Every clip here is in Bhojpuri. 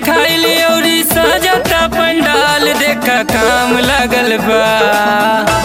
रखाइली औरी सजता पंडाल देखा काम लगल बा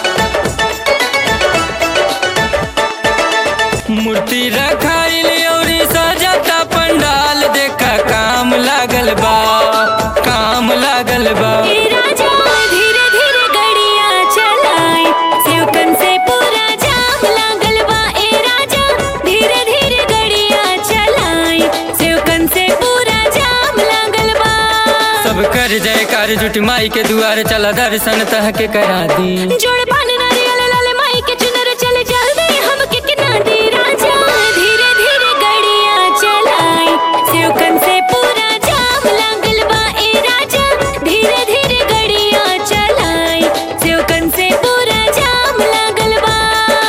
मूर्ति रखाइली औरी सजता पंडाल देखा काम लागल बा काम लागल बा ए राजा धीरे धीरे गड़िया चलाए सेवकन से पूरा जाम लागल बा ए राजा धीरे धीरे गड़िया चलाए सेवकन से पूरा जाम लागल बा सब कर जयकार जुट माई के दुआर चला दर्शन तह के करा दी जोड़ पान नारियल लाल माई के चुनर चले जल्दी हम के किना दी राजा धीरे धीरे गड़िया चलाए सेवकन से पूरा जाम लागल बा ए राजा धीरे धीरे गड़िया चलाए सेवकन से पूरा जाम लागल बा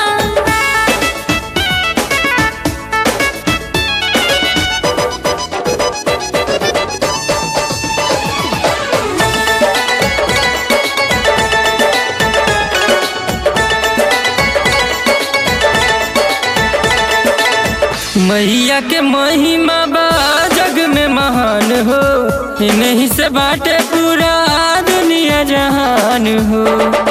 मैया के महिमा बा जग में महान हो इन्हीं से बाटे पूरा दुनिया जहान हो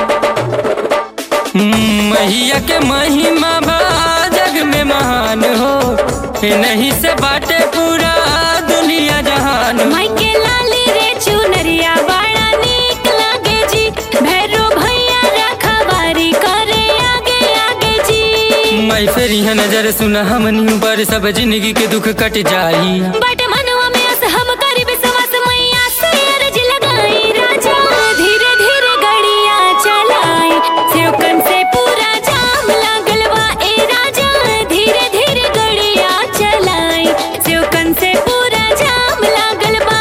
हम्म, मैया के महिमा बा जग में महान हो इन्हीं से बाटे पूरा दुनिया जहान हो माई के लाली रे चुनरिया बड़ा नीक लागे जी भैरो भैया रखवारी करे आगे आगे जी मैं फिर यह नजर सुना हमनी पर सब जिंदगी के दुख कट जाई बट मनवा में अस हम करी विश्वास मैया से अर्ज लगाई राजा धीरे धीरे गड़िया चलाए सेवकन से पूरा जाम लागल बा ए राजा धीरे धीरे गड़िया चलाए सेवकन से पूरा जाम लागल बा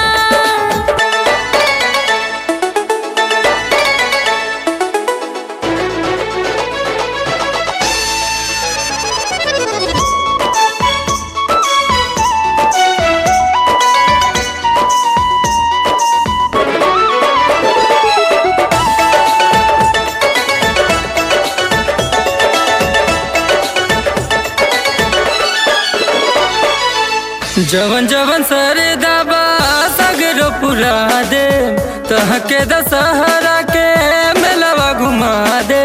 जवन जवन सरे दबा सगरो पुरा दे तह के दशहरा के मेलवा घुमा दे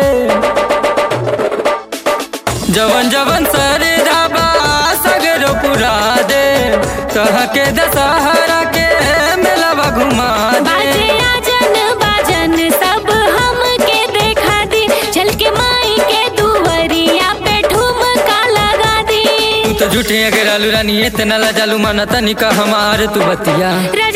जवन जवन सरे दबा सगरो पुरा दे तह के दशहरा के मेलवा घुमा बाजे दे आजन बाजन सब हमके देखा दी चल के माई के दुवरिया पे ठुमका लगा दी तू तो झूठे अगर आलू रानी इतना ला जालू माना तनिका हमार तू बतिया रे